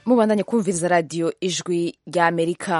mubandanye kumviriza radiyo ijwi rya amerika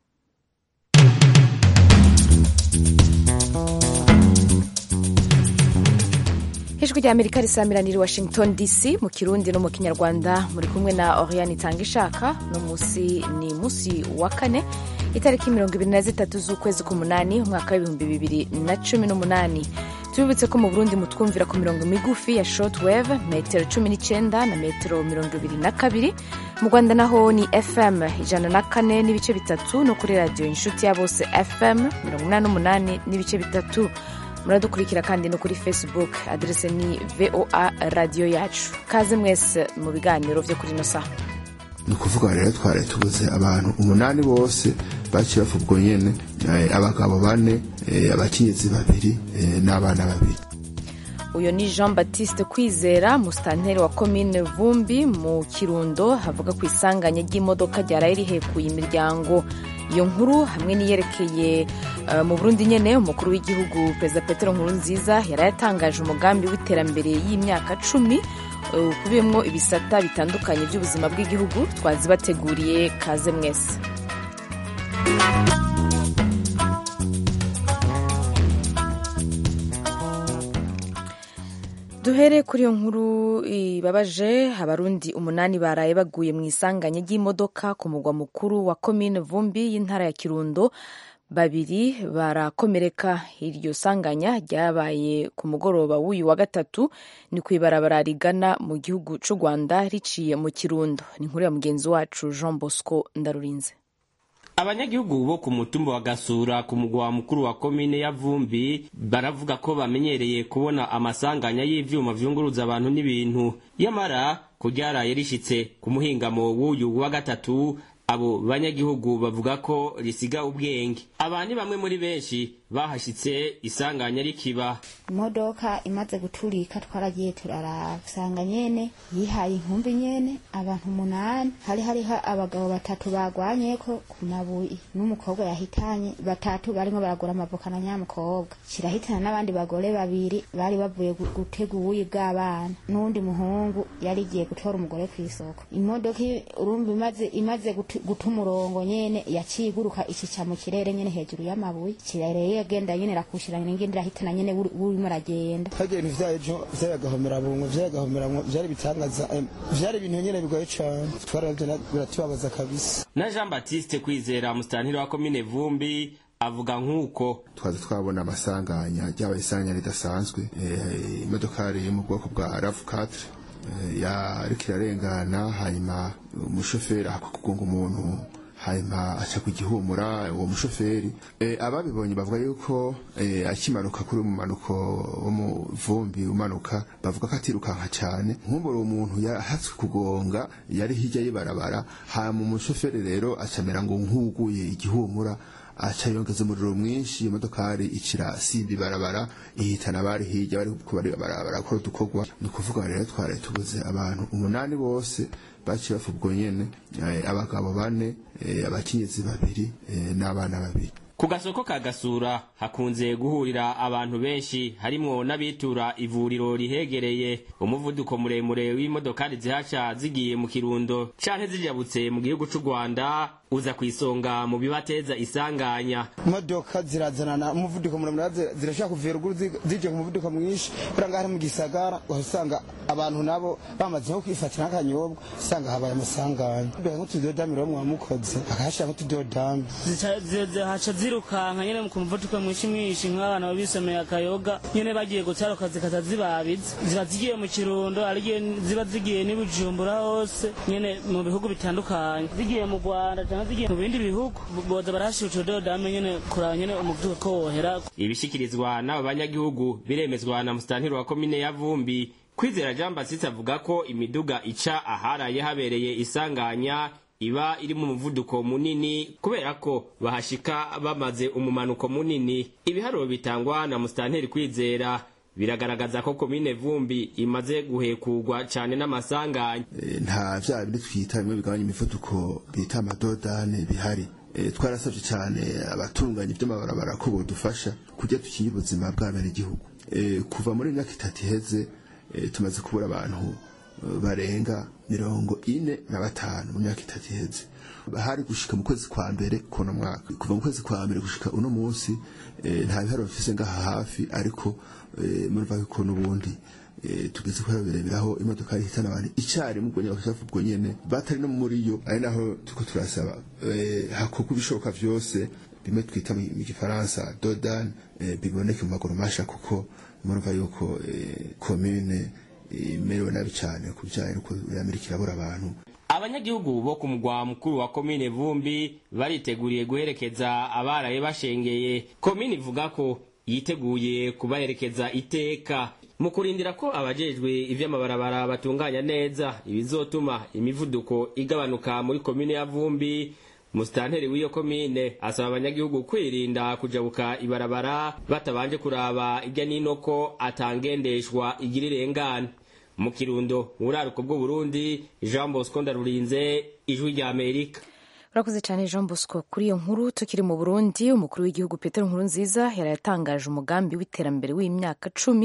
ijwi rya amerika risamiranira i washington dc mu kirundi no mu kinyarwanda muri kumwe na oriane itanga ishaka no munsi ni munsi wa kane itariki mirongo ibiri na zitatu z'ukwezi k'umunani umwaka w'ibihumbi bibiri na cumi n'umunani tubibutse ko mu burundi mutwumvira ku mirongo migufi ya shortwave metero cumi n'icyenda na metero mirongo ibiri na kabiri mu rwanda naho ni fm ijana na kane n'ibice bitatu no kuri radiyo inshuti ya bose fm mirongo inani n'umunani n'ibice bitatu muradukurikira kandi no kuri facebook aderese ni voa radiyo yacu kaze mwese mu biganiro byo kuri ino saha ni ukuvuga rero twari tubuze abantu umunani bose baciye bapfa ubwo nyene abagabo bane abakenyezi babiri n'abana babiri uyu ni jean baptiste kwizera musitanteri wa komine vumbi mu kirundo havuga ku isanganya ry'imodoka ryaraye rihekuye imiryango iyo nkuru hamwe n'iyerekeye uh, mu burundi nyene umukuru w'igihugu perezida petero nkuru nziza yaraye atangaje umugambi w'iterambere y'imyaka cumi ukubiyemwo uh, ibisata bitandukanye by'ubuzima bw'igihugu twazibateguriye kaze mwese duhere kuri iyo nkuru ibabaje abarundi umunani baraye baguye mu isanganya ry'imodoka ku mugwa mukuru wa komine vumbi y'intara ya kirundo babiri barakomereka iryo sanganya ryabaye ku mugoroba w'uyu wa gatatu ni ku ibarabara rigana mu gihugu cy'u rwanda riciye mu kirundo ni inkuru ya mugenzi wacu jean bosco ndarurinze abanyagihugu bo ku mutumba wa gasura ku mugwa mukuru wa komine ya vumbi baravuga ko bamenyereye kubona amasanganya y'ivyuma vyunguruza abantu n'ibintu yamara kuryaraye rishitse ku muhingamo w'uyu wa gatatu abo banyagihugu bavuga ko risiga ubwenge aba ni bamwe muri benshi bahashitse isanganya rikiba imodoka imaze guturika twaragiye turaraba usanga nyene yihaye inkumbi nyene abantu umunani hari hariho abagabo batatu bagwanyeko ku mabuye n'umukobwa yahitanye batatu barimo baragura amavoka na nyamukobwa kirahitana n'abandi bagore babiri bari bavuye gutega ubuyi bw'abana n'uwundi muhungu yari igiye gutora umugore ku isoko imodoka urumva imaze imaze guta umurongo nyene yaciye iguruka ikica mu kirere nyene hejuru y'amabuye kirere agenda nyene rakushirana n'ingindi rahitana nyene urimo aragenda hagiye ibintu vya ejo vy'agahomera bungo vy'agahomera vyari bitangaza vyari ibintu nyene bigoye cane twaravyo biratubabaza kabisa na Jean Baptiste kwizera musitantiri wa komine Vumbi avuga nk'uko twaza twabona amasanganya ryaba isanganya ridasanzwe imodokari yo mu bwoko bwa RAV4 yariko irarengana hanyuma umushoferi ahakwa kugonga umuntu hanyuma aca ku gihumura uwo mushoferi ababibonye bavuga yuko akimanuka kuri umumanuko wo mu vumbi umanuka bavuga ko atirukanka cyane nk'umbura uwo muntu yahatswe kugonga yari hirya y'ibarabara hanyuma umushoferi rero acamera ngo nk'uguye igihumura aca yongeza umuriro mwinshi imodokari icira simba ibarabara ihitana abari hirya bari barakora udukorwa ni ukuvuga rero twari tubuze abantu umunani bose baciye bapfa ubwo nyene abagabo bane abakenyezi babiri n'abana babiri ku gasoko ka gasura hakunze guhurira abantu benshi harimwo n'abitura ivuriro rihegereye umuvuduko muremure w'imodokari zihaca zigiye mu kirundo canke zijabutse mu gihugu c'u rwanda uza ku isonga mu bibateza isanganya imodoka zirazanana umuvuduko muremure zirashaka kuva ruguru zije ku muvuduko mwinshi kubera ngaho mu gisagara uhasanga abantu nabo bamaze nko kwifatira nk'akanyobwa usanga habaye amasanganya nk'utudodami rero mwamukoze bakahashira nk'utudodami haca zirukanka nyene ku muvuduko mwinshi mwinshi nk'abana babisomeye akayoga nyene bagiye gutaruka zikata zibabiza ziba zigiye mu kirundo arigiye ziba zigiye n'ibujumbura hose nyene mu bihugu bitandukanye zigiye mu rwanda canke zigiye mu bindi bihugu boza barahashira utudodame nyene kuraba nyene umuvuduko ko wohera ibishikirizwa n'aba banyagihugu biremezwa na musitantiri wa komine ya vumbi kwizera jean basitse avuga ko imiduga ica aharaye habereye isanganya iba iri mu muvuduko munini kubera ko bahashika bamaze umumanuko munini ibiharuro bitangwa na musitanteri kwizera biragaragaza ko komine vumbi imaze guhekurwa cyane n'amasanganya nta vya bindi twita bimwe bigabanya imivuduko bita amadodane bihari twarasabye cyane abatunganya iby'amabarabara ko bodufasha kujya dukingira ubuzima bw'abenegihugu kuva muri imyaka itatu iheze tumaze kubura abantu barenga mirongo ine na batanu mu myaka itatu iheze hari gushika mu kwezi kwa mbere kuno mwaka kuva mu kwezi kwa mbere gushika uno munsi nta biharo bifise ngaha hafi ariko murumva ko n'ubundi tugeze ko bireberaho imodoka ihitana abantu icyarimwe ubwo nyine bakavuga ubwo nyene batari no muri yo ari naho tuko turasaba hakorwa ibishoboka vyose bimwe twita mu gifaransa dodan biboneke mu maguru masha kuko murumva yuko commune imerewe nabi cyane ku bijyanye n'uko amerika irabura abantu abanyagihugu bo ku mugwa mukuru wa komine vumbi bariteguriye guherekeza abaraye bashengeye komine ivuga ko yiteguye kubaherekeza iteka mu kurindira ko abajejwe ivy'amabarabara batunganya neza ibizotuma imivuduko igabanuka muri komine ya vumbi musitanteri w'iyo komine asaba abanyagihugu kwirinda kujabuka ibarabara batabanje kuraba irya nino ko atangendeshwa igira irengana mu kirundo buraruko bw'uburundi jean bosco ndarurinze ijwi rya amerika urakoze cyane jean bosco kuri iyo nkuru tukiri mu burundi umukuru w'igihugu petero nkuru nziza yari yatangaje umugambi w'iterambere w'imyaka cumi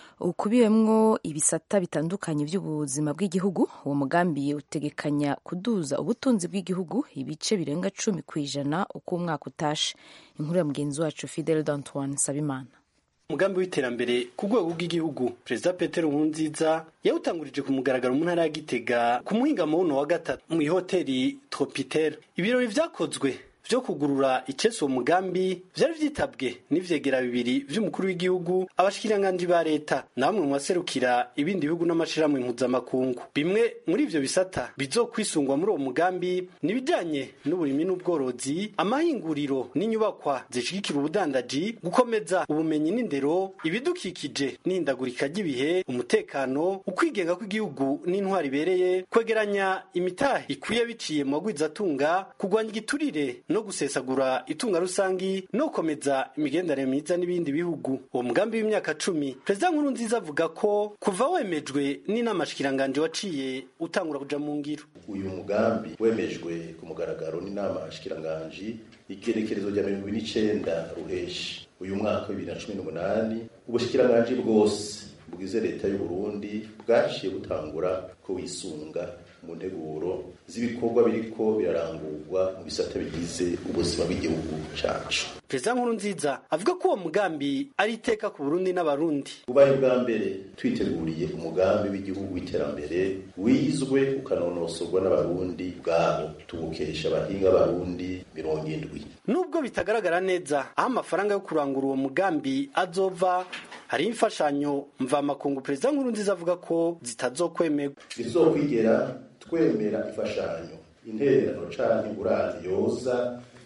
ukubiwemwo ibisata bitandukanye by'ubuzima bw'igihugu uwo mugambi utegekanya kuduza ubutunzi bw'igihugu ibice birenga cumi ku ijana uko umwaka utashe inkuru ya mugenzi wacu fidel d'antoine sabimana umugambi w'iterambere ku rwego rw'igihugu perezida petero nkurunziza yawutangurije ku mugaragaro mu ntara ya gitega ku muhingamo wuno wa gatatu mu ihoteli tropitel ibirori vyakozwe vyo kugurura icese uwo mugambi vyari vyitabwe n'ivyegera bibiri vy'umukuru w'igihugu abashikiranganji ba leta na bamwe mu baserukira ibindi bihugu n'amashirahamwe mpuzamakungu bimwe muri ivyo bisata bizokwisungwa muri uwo mugambi ni ibijanye n'uburimi n'ubworozi amahinguriro n'inyubakwa zishigikira ubudandaji gukomeza ubumenyi n'indero ibidukikije n'ihindagurika ry'ibihe umutekano ukwigenga kw'igihugu n'intwari ibereye kwegeranya imitahe ikwiye biciye mu bagwizatunga kurwanya igiturire no gusesagura itunga rusangi no gukomeza imigenderanire myiza n'ibindi bihugu uwo mugambi w'imyaka cumi perezida nkuru nziza avuga ko kuva wemejwe n'inama shikiranganje waciye utangura kuja mu ngiro uyu mugambi wemejwe ku mugaragaro n'inama shikiranganji igerekerezo rya mirongo ibiri n'icenda ruheshi uyu mwaka wa bibiri na cumi n'umunani ubushikiranganji bwose bwize leta y'u Burundi bwaciye butangura ko wisunga mu nteguro z'ibikorwa biriko birarangurwa mu bisata bigize ubuzima bw'igihugu cacu perezida nkuru nziza avuga ko uwo mugambi ari iteka ku burundi n'abarundi ubaye bwa mbere twiteguriye umugambi w'igihugu w'iterambere wizwe ukanonosorwa n'abarundi bwabo tugukesha abahinga b'abarundi mirongo indwi nubwo bitagaragara neza aho amafaranga yo kurangura uwo mugambi azova hari imfashanyo mvamakungu perezida nkuru nziza avuga ko zitazokwemerwa bizokwigera twemera imfashanyo intererano canke ingurane yoza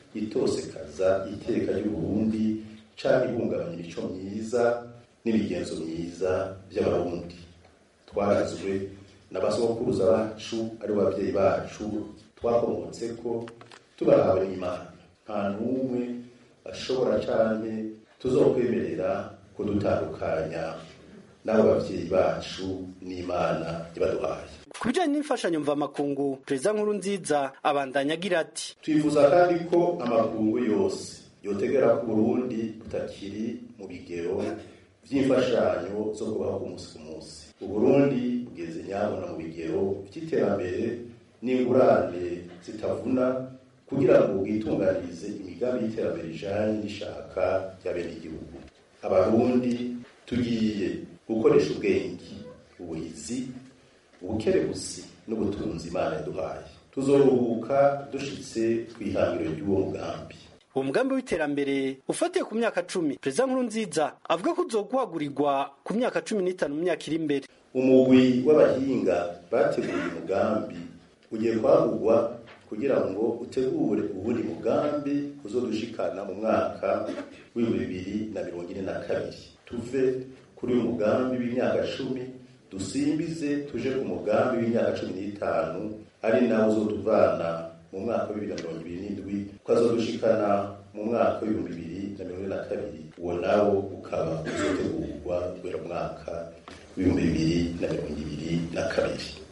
itosekaza iteka ry'uburundi canke ihungabanya imico myiza n'imigenzo myiza vy'abarundi twarazwe n'abasogokuruza bacu ari babyeyi bacu twakomotseko tubahawe n'imana nta n'umwe ashobora canke tuzokwemerera kudutandukanya n'abo bavyeyi bacu n'imana yabaduhaye ku bijanye n'imfashanyo mvamakungu perezida nkuru nziza abandanya agira ati twifuza kandi ko amakungu yose yotegera ku burundi butakiri mu bigero vy'imfashanyo zo kubaho ku munsi ku munsi uburundi bugeze nyabona mu bigero vy'iterambere n'ingurane zitavuna kugira ngo bwitunganirize imigambi y'iterambere ijanye n'ishaka rya bene igihugu abarundi tugiye gukoresha ubwenge ubuhizi ubukerebusi n'ubutunzi imana yaduhaye tuzoruhuka dushitse kw'ihangiro ry'uwo mugambi uwo mugambi w'iterambere ufatiye ku myaka cumi perezida nkuru nziza avuga ko uzoguhagurirwa ku myaka cumi n'itanu mu myaka iri imbere umugwi w'abahinga bateguye umugambi ugiye kwagurwa kugira ngo utegure ubundi mugambi uzodushikana mu mwaka w'ibihumbi bibiri na mirongo ine na kabiri tuve kuri uyu mugambi w'imyaka cumi dusimbize tuje ku mugambi w'imyaka cumi n'itanu ari nawo uzotuvana mu mwaka wa bibiri na mirongo ibiri n'indwi ukazodushikana mu mwaka w'ibihumbi bibiri na mirongo ine na kabiri uwo nawo ukaba uzotegurwa guhera mu mwaka w'ibihumbi bibiri na mirongo ibiri na kabiri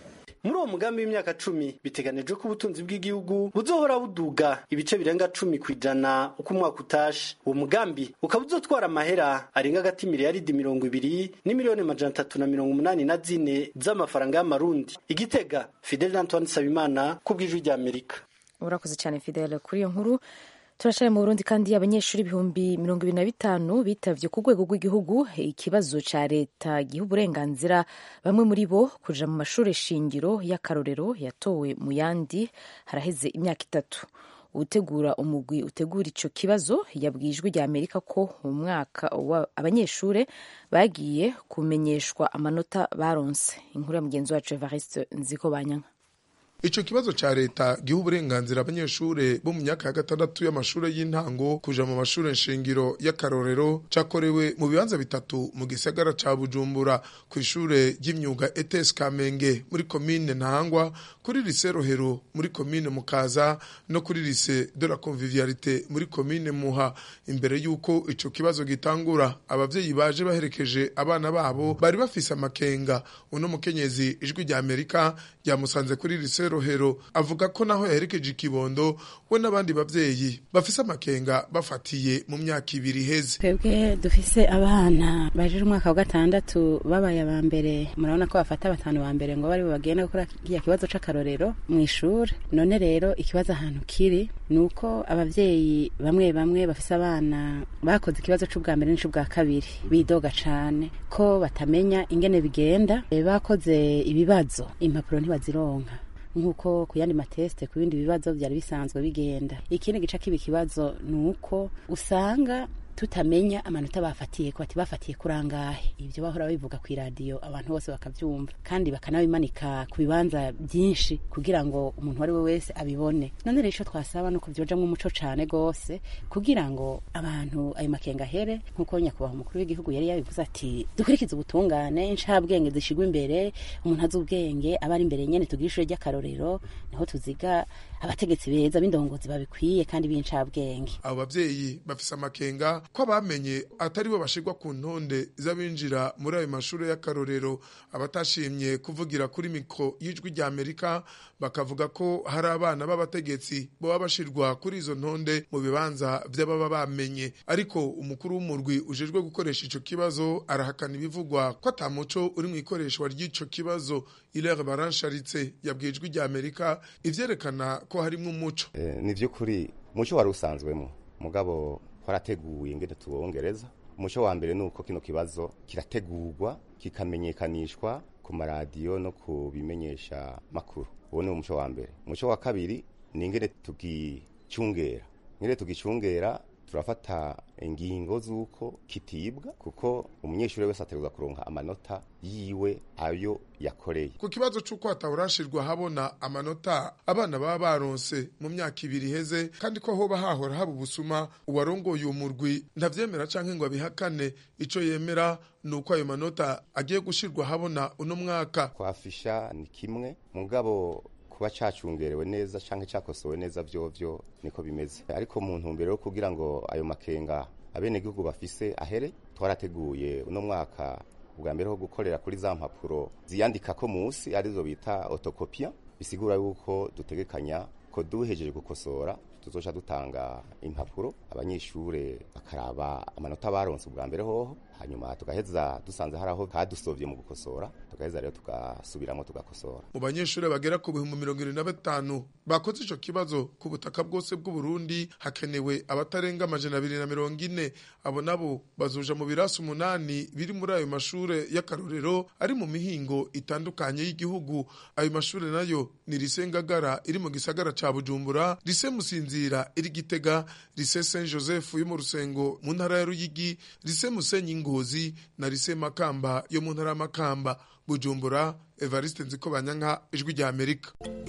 muri uwo mugambi w'imyaka cumi biteganijwe ko ubutunzi bw'igihugu buzohora buduga ibice birenga cumi ku ijana uko umwaka utashe uwo mugambi ukaba uzotwara amahera arenga agati miliyaridi mirongo ibiri n'imiliyoni amajana atatu na mirongo umunani na zine z'amafaranga y'amarundi igitega fidel antoine nsabimana ku bw'ijwi ry'amerika urakoze cyane fidele kuri iyo nkuru turashare mu burundi kandi abanyeshuri ibihumbi mirongo ibiri na bitanu bitavye ku rwego rw'igihugu ikibazo ca leta giha uburenganzira bamwe muri bo kuja mu mashuri shingiro y'akarorero yatowe mu yandi haraheze imyaka itatu utegura umugwi utegura ico kibazo yabwiye ijwi rya amerika ko umwaka abanyeshure bagiye kumenyeshwa amanota baronse inkuru ya mugenzi wacu evariste nziko banyanka ico kibazo ca leta giha uburenganzira abanyeshure bo mu myaka ya gatandatu y'amashure y'intango kuja mu mashure nshingiro y'akarorero cakorewe mu bibanza bitatu mu gisagara ca bujumbura kw'ishure ry'imyuga etes kamenge muri komine ntahangwa kuri lise rohero muri komine mukaza no kuri lise de la convivialité muri komine muha imbere y'uko ico kibazo gitangura abavyeyi baje baherekeje abana babo bari bafise amakenga uno mukenyezi ijwi rya amerika ryamusanze kuri lise rohero avuga ko naho yaherekeje ikibondo we n'abandi bavyeyi bafise amakenga bafatiye mu myaka ibiri iheze twebwe dufise abana baje umwaka wa gatandatu babaye aba mbere murabona ko bafata batanu ba mbere ngo bari bagenda gukora kiya kibazo c'akarorero mu ishuri none rero ikibazo ahantu kiri ni uko abavyeyi bamwe bamwe bafise abana bakoze ikibazo c'ubwa mbere n'ic'ubwa kabiri bidoga cane ko batamenya ingene bigenda bakoze ibibazo impapuro ntibazironka nk'uko ku yandi matesite ku bindi bibazo byari bisanzwe bigenda ikindi gice kiba ikibazo ni uko usanga tutamenya amanota bafatiye ko bati bafatiye kurangahe ibyo bahora bivuga ku iradiyo abantu bose bakabyumva kandi bakanabimanika ku bibanza byinshi kugira ngo umuntu uwo ari we wese abibone none rero icyo twasaba ni uko byojamo umuco cyane rwose kugira ngo abantu ayo makenga ahere nk'uko nyakubahwa umukuru w'igihugu yari yabivuze ati dukurikize ubutungane inshabwenge zishyirwa imbere umuntu azi ubwenge aba ari imbere nyine tugire ishuri ry'akarorero niho tuziga abategetsi beza b'indongozi babikwiye kandi b'incabwenge abo babyeyi bafise amakenga ko abamenye atari bo bashirwa ku ntonde z'abinjira muri ayo mashuri y'akarorero abatashimye kuvugira kuri mikro y'ijwi rya amerika bakavuga ko hari abana b'abategetsi baba bashirwa kuri izo ntonde mu bibanza vy'ababa bamenye ariko umukuru w'umurwi ujejwe gukoresha ico kibazo arahakana ibivugwa ko ata muco uri mu ikoreshwa ry'ico kibazo ilere baransharitse yabwiye ijwi rya amerika ivyerekana ko harimwo umuco Eh, ni vy'ukuri umuco wari usanzwemo mugabo twarateguye ingene tuwongereza umuco wa mbere ni uko kino kibazo kirategurwa kikamenyekanishwa ku maradiyo no ku bimenyesha makuru uwo ni umuco wa mbere umuco wa kabiri ni ingene tugicungera ingene tugicungera turafata ingingo z'uko kitibwa kuko umunyeshuri wese ategerezwa kuronka amanota yiwe ayo yakoreye ku kibazo c'uko hatahorashirwa habona amanota abana baba baronse mu myaka ibiri iheze kandi ko hoba hahora haba ubusuma uwarongoye uwo murwi ntavyemera canke ngo abihakane ico yemera ni uko ayo manota agiye gushirwa habona uno mwaka kwafisha ni kimwe mugabo kuba cacungerewe neza canke cakosowe neza vyovyo niko bimeze ariko mu ntumbero yo kugira ngo ayo makenga abenegihugu bafise ahere twarateguye uno mwaka ubwa mbere ho gukorera kuri za mpapuro ziyandikako musi arizo bita otokopia bisigura yuko dutegekanya ko duhejeje gukosora tuzoca dutanga impapuro abanyeshure bakaraba amanota baronse ubwa mbere hoho hanyuma tugaheza dusanze hari aho kadusovye mu gukosora tugaheza rero tugasubiramo tugakosora mu banyeshuri bagera ku bihumbi mirongo irindwi na batanu bakoze ico kibazo ku butaka bwose bw'uburundi hakenewe abatarenga amajana abiri na mirongo ine abo nabo bazoja mu birasi umunani biri muri ayo mashure y'akarorero ari mu mihingo itandukanye y'igihugu ayo mashure nayo ni rise ngagara iri mu gisagara ca bujumbura rise musinzira iri gitega rise saint joseph yo mu rusengo mu ntara ya ruyigi rise musenyi ngozi na rise makamba yo mu ntara ya makamba bujumbura evariste nziko banyanka ijwi rya amerika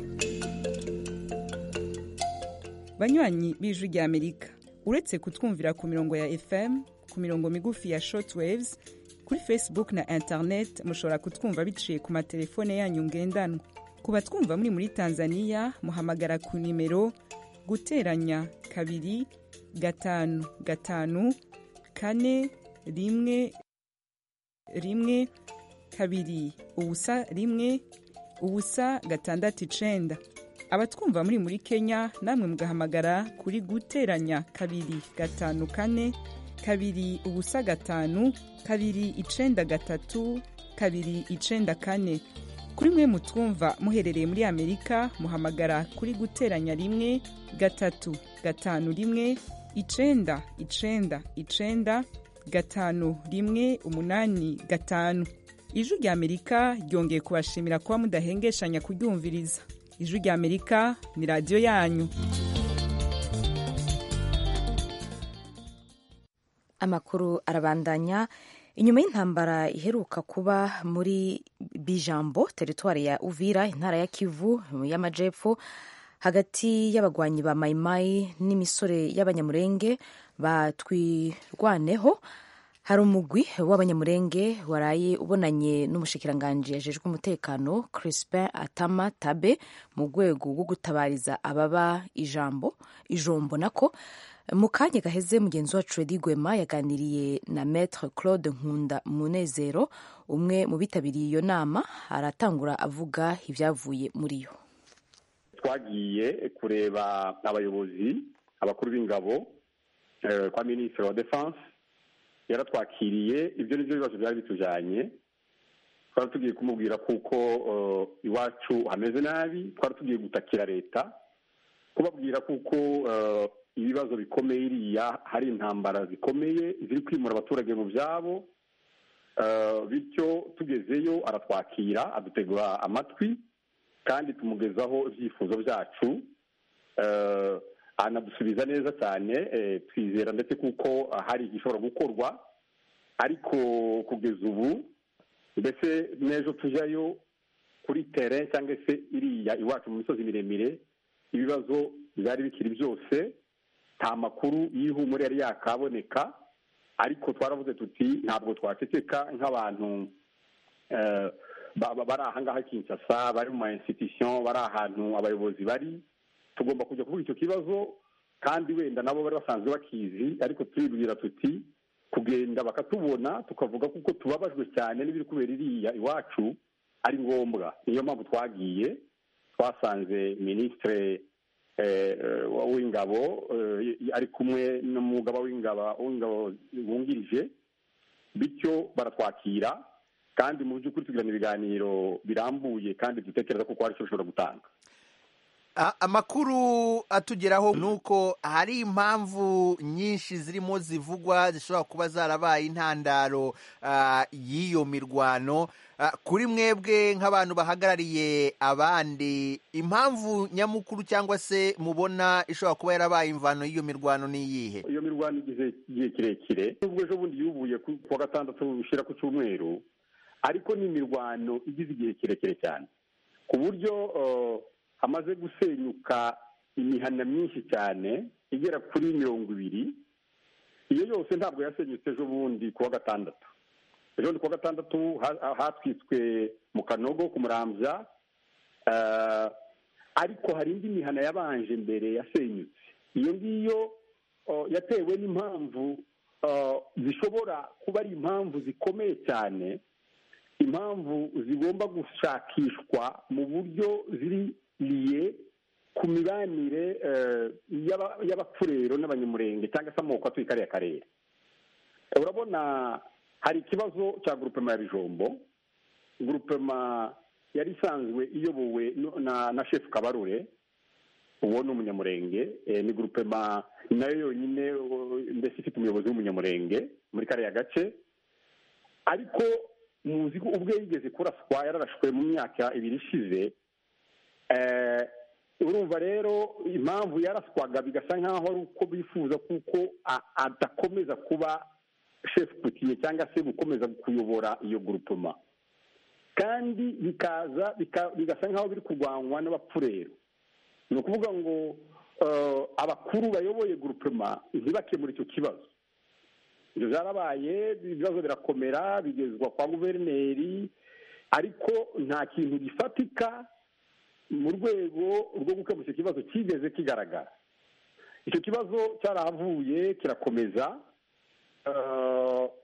banywanyi b'ijwi rya amerika uretse kutwumvira ku mirongo ya fm ku mirongo migufi ya shortwaves kuri facebook na internet mushobora kutwumva biciye ku matelefone yanyu ngendanwa ku batwumva muri muri tanzania muhamagara ku nimero guteranya kabiri gatanu gatanu kane rimwe rimwe kabiri ubusa rimwe ubusa gatandatu icenda abatwumva muri muri kenya namwe mugahamagara kuri guteranya kabiri gatanu kane kabiri ubusa gatanu kabiri icenda gatatu kabiri icenda kane kuri mwe mutwumva muherereye muri amerika muhamagara kuri guteranya rimwe gatatu gatanu rimwe icenda icenda icenda gatanu rimwe umunani gatanu ijwi rya amerika ryongeye kubashimira kuba mudahengeshanya kuryumviriza ijwi rya amerika ni radiyo yanyu amakuru arabandanya inyuma y'intambara iheruka kuba muri bijambo teritwari ya uvira intara ya kivu y'amajepfo hagati y'abagwanyi ba mayimayi n'imisore y'abanyamurenge batwirwaneho hari umugwi w'abanyamurenge waraye ubonanye n'umushikiranganji yajejwe umutekano crispin atama tabe mu rwego rwo gutabariza ababa ijambo ijombo nako mu kanya gaheze mugenzi wacu Edi Gwema yaganiriye na Maître Claude Nkunda Munezero umwe mu bitabiriye iyo nama aratangura avuga ibyavuye muri yo twagiye kureba abayobozi abakuru b'ingabo kwa minisitiri wa defense yaratwakiriye ibyo ni byo bibazo byari bitujanye twari tugiye kumubwira kuko iwacu hameze nabi twari tugiye gutakira leta kubabwira kuko ibibazo bikomeye iriya hari intambara zikomeye ziri kwimura abaturage mu byabo bityo tugezeyo aratwakira adutegura amatwi kandi tumugezaho ibyifuzo byacu anadusubiza neza cyane twizera ndetse kuko hari igishobora gukorwa ariko kugeza ubu mbese n'ejo tujyayo kuri tere cyangwa se iriya iwacu mu misozi miremire ibibazo byari bikiri byose nta makuru y'ihumure yari yakaboneka ariko twaravuze tuti ntabwo twaceceka nk'abantu bari aha ngaha kinshasa bari mu ma institution bari ahantu abayobozi bari tugomba kujya kuvuga icyo kibazo kandi wenda nabo bari basanzwe bakizi ariko turibwira tuti kugenda bakatubona tukavuga kuko tubabajwe cyane n'ibiri kubera iriya iwacu ari ngombwa niyo mpamvu twagiye twasanze minisitire w'ingabo ari kumwe n'umugaba w'ingabo wungirije bityo baratwakira kandi mu by'ukuri tugirana ibiganiro birambuye kandi dutekereza ko hari icyo bishobora gutanga amakuru atugeraho ni uko hari impamvu nyinshi zirimo zivugwa zishobora kuba zarabaye intandaro y'iyo mirwano kuri mwebwe nk'abantu bahagarariye abandi impamvu nyamukuru cyangwa se mubona ishobora kuba yarabaye imvano y'iyo mirwano ni iyihe iyo mirwano igize igihe kirekire nubwo ejo bundi yubuye ku wa gatandatu ushyira ku cyumweru ariko ni imirwano igize igihe kirekire cyane ku buryo hamaze gusenyuka imihana myinshi cyane igera kuri mirongo ibiri iyo yose ntabwo yasenyutse ejo bundi ku wa gatandatu ejo bundi ku wa gatandatu hatwitswe mu kanogo ku murambya ariko hari indi mihana yabanje mbere yasenyutse iyo ngiyo yatewe n'impamvu zishobora kuba ari impamvu zikomeye cyane impamvu zigomba gushakishwa mu buryo ziriye ku mibanire y'abapfurero n'abanyamurenge cyangwa se amoko atuye kariya karere urabona hari ikibazo cya gurupema ya bijombo gurupema yari isanzwe iyobowe na shefu kabarure uwo ni umunyamurenge ni gurupema nayo yonyine mbese ifite umuyobozi w'umunyamurenge muri kariya gace ariko muzi ko ubwo yigeze kuraswa yararashwe mu myaka ibiri ishize urumva rero impamvu yaraswaga bigasa nk'aho ari uko bifuza kuko adakomeza kuba shefu kutiye cyangwa se gukomeza kuyobora iyo gurupoma kandi bikaza bigasa nk'aho biri kurwanywa n'abapfurero ni ukuvuga ngo abakuru bayoboye gurupema ntibakemure icyo kibazo ibyo byarabaye ibibazo birakomera bigezwa kwa guverineri ariko nta kintu gifatika mu rwego rwo gukemura icyo kibazo kigeze kigaragara icyo kibazo cyarahavuye kirakomeza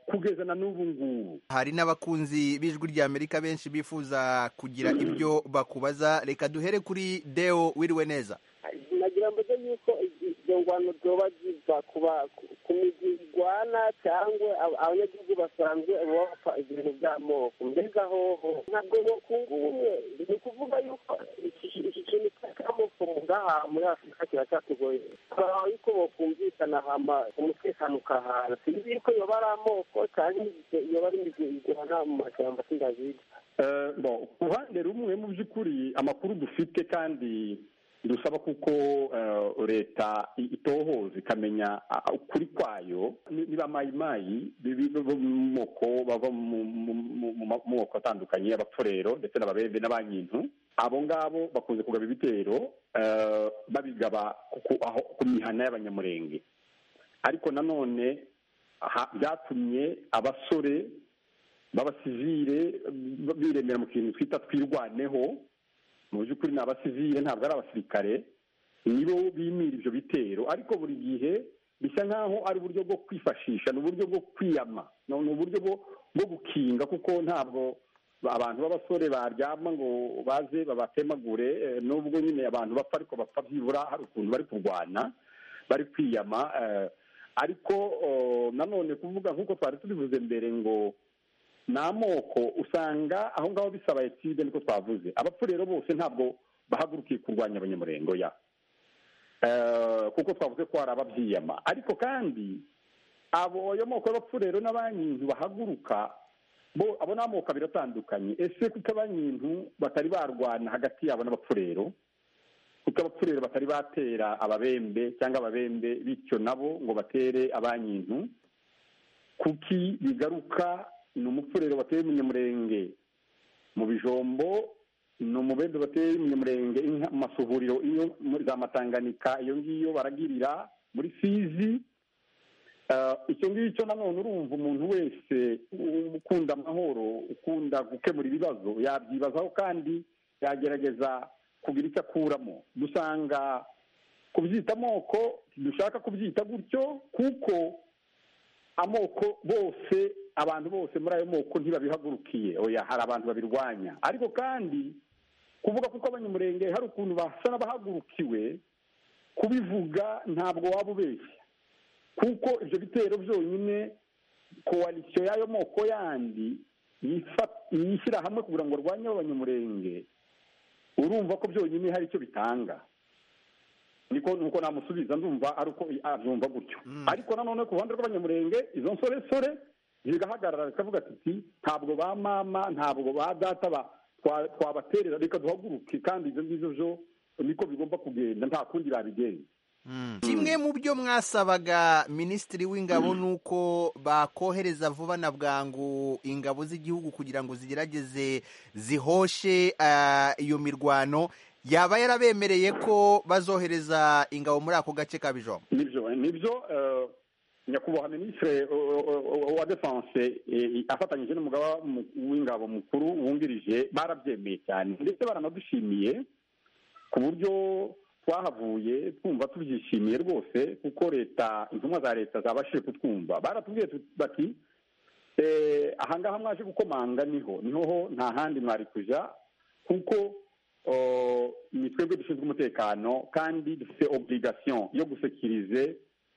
kugeza na n'ubu ngubu hari n'abakunzi b'ijwi rya amerika benshi bifuza kugira ibyo bakubaza reka duhere kuri deo wiriwe neza nagira mbaze yuko izo ngwano zoba ziva kuba ku migwi igwana cyangwa abanyagihugu basanzwe baba bapfa ibintu by'amoko mbega hoho ntabwo bokunga ubumwe ni ukuvuga yuko iki kintu cy'amoko ngaha muri afurika kiracyatugoye turabaho yuko bokumvikana hama umutekano ukahana sinzi yuko yoba ari amoko cyangwa yoba ari imigwi igwana mu mashyamba sindabizi ku ruhande rumwe mu by'ukuri amakuru dufite kandi dusaba kuko leta itohoza ikamenya ukuri kwayo niba mayimayi bava mu moko bava mu moko atandukanye abapfurero ndetse n'ababembe n'abanyintu abo ngabo bakunze kugaba ibitero babigaba ku mihana y'abanyamurenge ariko nanone byatumye abasore b'abasivire biremera mu kintu twita twirwaneho mu by'ukuri ni abasivile ntabwo ari abasirikare nibo bimira ibyo bitero ariko buri gihe bisa nk'aho ari uburyo bwo kwifashisha ni uburyo bwo kwiyama ni uburyo bwo gukinga kuko ntabwo abantu b'abasore baryama ngo baze babatemagure nubwo nyine abantu bapfa ariko bapfa byibura hari ukuntu bari kurwana bari kwiyama ariko nanone kuvuga nk'uko twari tubivuze mbere ngo ni amoko usanga aho ngaho bisaba etide niko twavuze abapfu rero bose ntabwo bahagurukiye kurwanya abanyamurengo ya kuko twavuze ko hari ababyiyama ariko kandi abo ayo moko y'abapfu rero n'abanyintu bahaguruka bo abo ni amoko abiri atandukanye ese kuko abanyintu batari barwana hagati yabo n'abapfu rero kuko abapfu rero batari batera ababembe cyangwa ababembe bityo nabo ngo batere abanyintu kuki bigaruka ni umupfurero bateye umunyamurenge mu bijombo ni umubembe bateye umunyamurenge mu masuhuriro iyo za matanganika iyo ngiyo baragirira muri fizi icyo ngicyo nanone urumva umuntu wese ukunda amahoro ukunda gukemura ibibazo yabyibazaho kandi yagerageza kugira icyo akuramo dusanga kubyita amoko dushaka kubyita gutyo kuko amoko bose abantu bose muri ayo moko ntibabihagurukiye oya hari abantu babirwanya ariko kandi kuvuga kuko abanyamurenge hari ukuntu basa n'abahagurukiwe kubivuga ntabwo waba ubeshya kuko ibyo bitero byonyine koalisiyo y'ayo moko yandi yishyira hamwe kugira ngo arwanye abanyamurenge urumva ko byonyine hari icyo bitanga niko nuko namusubiza ndumva ari uko abyumva gutyo ariko nanone ku ruhande rw'abanyamurenge izo nsoresore zigahagarara zikavuga ati ntabwo ba mama ntabwo ba data twabaterera reka duhaguruke kandi ibyo ngibyo byo niko bigomba kugenda nta kundi babigenza kimwe mu byo mwasabaga minisitiri w'ingabo ni uko bakohereza vuba na bwangu ingabo z'igihugu kugira ngo zigerageze zihoshe iyo mirwano yaba yarabemereye ko bazohereza ingabo muri ako gace ka bijombo nibyo nibyo nyakubahwa minisitiri wa defanse afatanyije n'umugaba w'ingabo mukuru wungirije barabyemeye cyane ndetse baranadushimiye ku buryo twahavuye twumva tubyishimiye rwose kuko leta intumwa za leta zabashije kutwumva baratubwiye bati ahangaha mwaje gukomanga niho niho nta handi mwari kujya kuko ni twebwe dushinzwe umutekano kandi dufite oburigasiyo yo gusekirize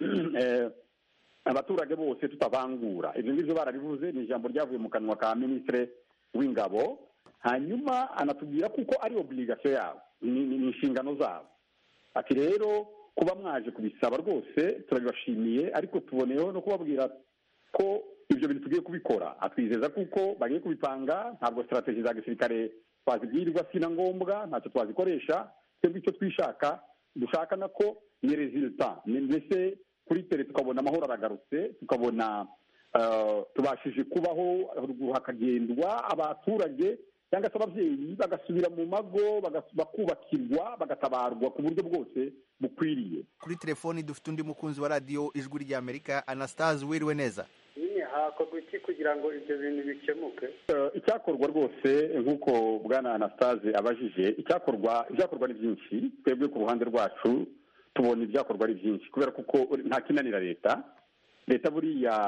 abaturage bose tutabangura ibyo ngibyo barabivuze ni ijambo ryavuye mu kanwa ka minisitiri w'ingabo hanyuma anatubwira kuko ari oburigasiyo yabo ni inshingano zabo ati rero kuba mwaje kubisaba rwose turabibashimiye ariko tuboneyeho no kubabwira ko ibyo bintu tugiye kubikora atwizeza kuko bagiye kubipanga ntabwo sitarategi za gisirikare twazibwirirwa si na ngombwa ntacyo twazikoresha twebwe icyo twishaka dushaka nako ni rezilita mbese kuri tere tukabona amahoro aragarutse tukabona tubashije kubaho ruguru hakagendwa abaturage cyangwa se ababyeyi bagasubira mu mago bakubakirwa bagatabarwa ku buryo bwose bukwiriye kuri telefoni dufite undi mukunzi wa radiyo ijwi ry'amerika anastase wiriwe neza nyine hakorwa iki kugira ngo ibyo bintu bikemuke icyakorwa rwose nk'uko bwana anastase abajije icyakorwa ibyakorwa ni byinshi twebwe ku ruhande rwacu tubona ibyakorwa ari byinshi kubera kuko nta kinanira leta leta buriya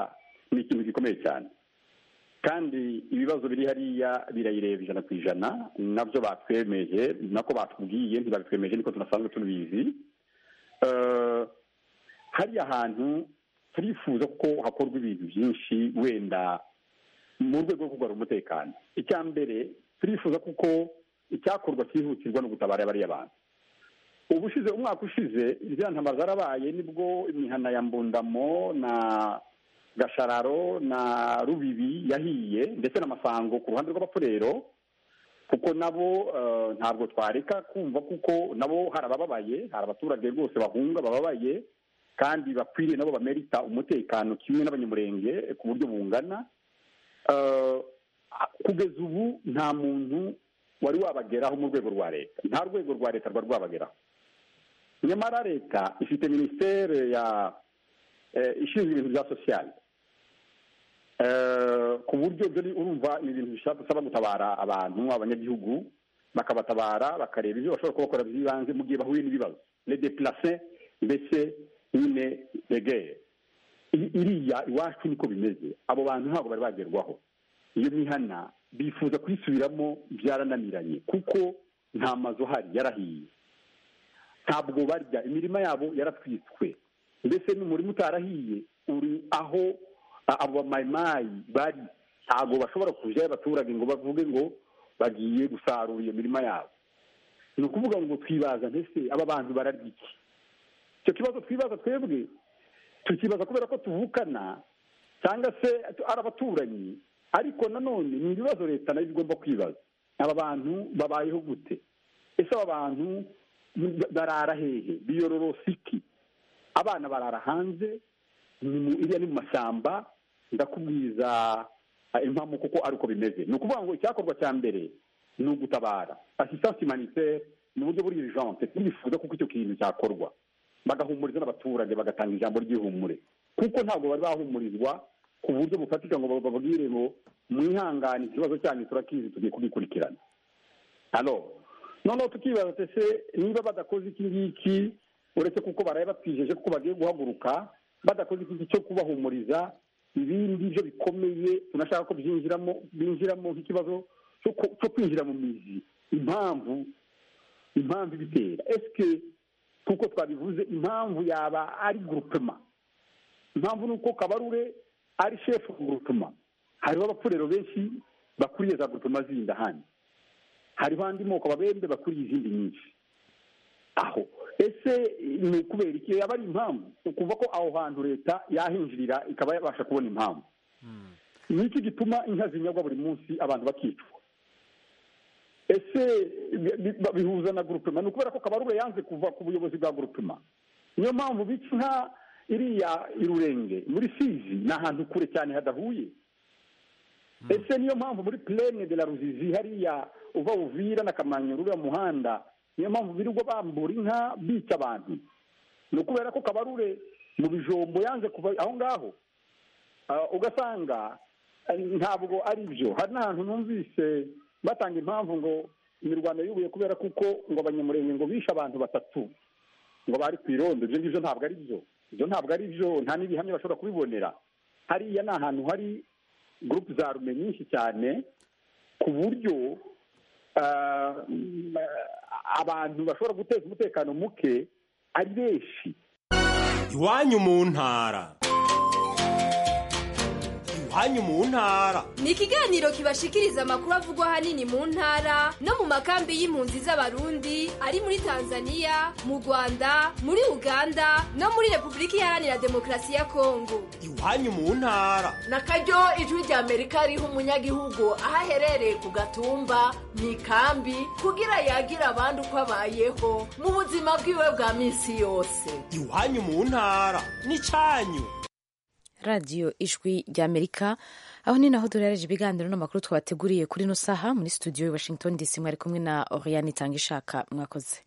ni ikintu gikomeye cyane kandi ibibazo biri hariya birayireba ijana ku ijana nabyo batwemeje nako batubwiye ntibabitwemeje niko tunasanzwe tubizi Eh, hariya hantu turifuza ko hakorwa ibintu byinshi wenda mu rwego rwo kugarura umutekano icya mbere turifuza kuko icyakorwa cyihutirwa no gutabara bariya bantu ubushize umwaka ushize ziriya ntambara zarabaye nibwo imihana ya mbundamo na gashararo na rubibi yahiye ndetse n'amasango ku ruhande rw'abapfurero kuko nabo eh, ntabwo twareka kumva kuko nabo hari abababaye hari abaturage rwose bahunga bababaye kandi bakwiriye nabo bamerita umutekano kimwe n'abanyamurenge ku buryo bungana Eh, kugeza ubu nta muntu wari wabageraho mu rwego rwa leta nta rwego rwa leta rwari rwabageraho nyamara leta ifite minisiteri ya eh, ishinzwe ibintu bya sosiyali Eh, ku buryo byo ni- urumva ni ibintu bisaba gutabara abantu abanyagihugu bakabatabara bakareba ibyo bashobora kubakora by'ibanze mu gihe bahuye n'ibibazo le deplace mbese nyine regere iriya iwacu niko bimeze abo bantu ntabwo bari bagerwaho iyo mihana bifuza kuyisubiramo byarananiranye kuko nta mazu ahari yarahiye ntabwo barya imirima yabo yaratwitswe mbese n'umurima utarahiye uri aho a- abo bamayimayi bari ntabwo bashobora kujyayo abaturage ngo bavuge ngo bagiye gusarura iyo mirima yabo ni ukuvuga ngo twibaza mbese aba bantu bararya iki icyo kibazo twibaza twebwe tukibaza kubera ko tuvukana cyangwa se ari abaturanyi ariko nanone ni ibibazo leta nayo igomba kwibaza aba bantu babayeho gute ese aba bantu barara hehe biyororosa iki abana barara hanze ni mu- iriya ni mu mashyamba ndakubwiza ah, impamvu kuko ari uko bimeze ni ukuvuga ngo icyakorwa cya mbere ni ugutabara assistance humanitaire mu buryo buri urgente turifuza kuko icyo kintu cyakorwa bagahumuriza n'abaturage bagatanga ijambo ry'ihumure kuko ntabwo bari bahumurizwa ku buryo bufatika ngo bababwire ngo mwihangane ikibazo cyanyu turakizi tugiye kugikurikirana hano noneho tukibaza ati ese niba badakoze iki ngiki uretse kuko baraye batwijeje kuko bagiye guhaguruka badakoze iki cyo kubahumuriza ibindi byo bikomeye tunashaka ko byinjiramo binjiramo nk'ikibazo cyo ku- cyo kwinjira mu mizi impamvu impamvu ibitera esike kuko twabivuze impamvu yaba ari gurupema impamvu ni uko kabarure ari shefu gurupema hariho abapfurero benshi bakuriye za gurupema zindi ahandi hariho andi moko babembe bakuriye izindi nyinshi aho ese ni ukubera iki yaba ari impamvu ukuva ko aho hantu leta yahinjirira ikaba yabasha kubona impamvu ni iki gituma inka zinyagwa buri munsi abantu bakicwa ese bi- bi- bihuza na gurupema ni ukubera ko kabarure yanze kuva ku buyobozi bwa gurupema niyo mpamvu bica inka iriya irurenge muri sizi ni ahantu kure cyane hadahuye ese niyo mpamvu muri plene de la ruzizi hariya uva uvira na kamanyuru uriya muhanda niyo mpamvu birirwa bambura inka bica abantu ni ukubera ko kabarure mu bijombo yanze kuva aho ngaho Ah, ugasanga eh, ntabwo ari byo hari n'ahantu numvise batanga impamvu ngo imirwano yubuye kubera kuko ngo abanyamurenge ngo bishe abantu batatu ngo bari ku irondo ibyo ngibyo ntabwo ari byo ibyo ntabwo ari byo nta n'ibihamya bashobora kubibonera hariya ni ahantu hari gurupe za rume nyinshi cyane ku buryo ah, mm, abantu bashobora guteza umutekano muke ari benshi iwanyu mu ntara iwanyu mu ntara ni ikiganiro kibashikiriza amakuru avugwa ahanini mu ntara no mu makambi y'impunzi z'abarundi ari muri tanzania mu rwanda muri uganda no muri repubulika iharanira demokarasi ya kongo iwanyu mu ntara na karyo ijwi rya amerika riha umunyagihugu aho aherereye ku gatumba mu ikambi kugira yagira abandi uko abayeho mu buzima bwiwe bwa minsi yose iwanyu mu ntara n'icyanyu radiyo ijwi ry'amerika aho ni naho duherereje ibiganiro n'amakuru twabateguriye kuri ino saha muri studio i washington dc mwari kumwe na oriane itanga ishaka mwakoze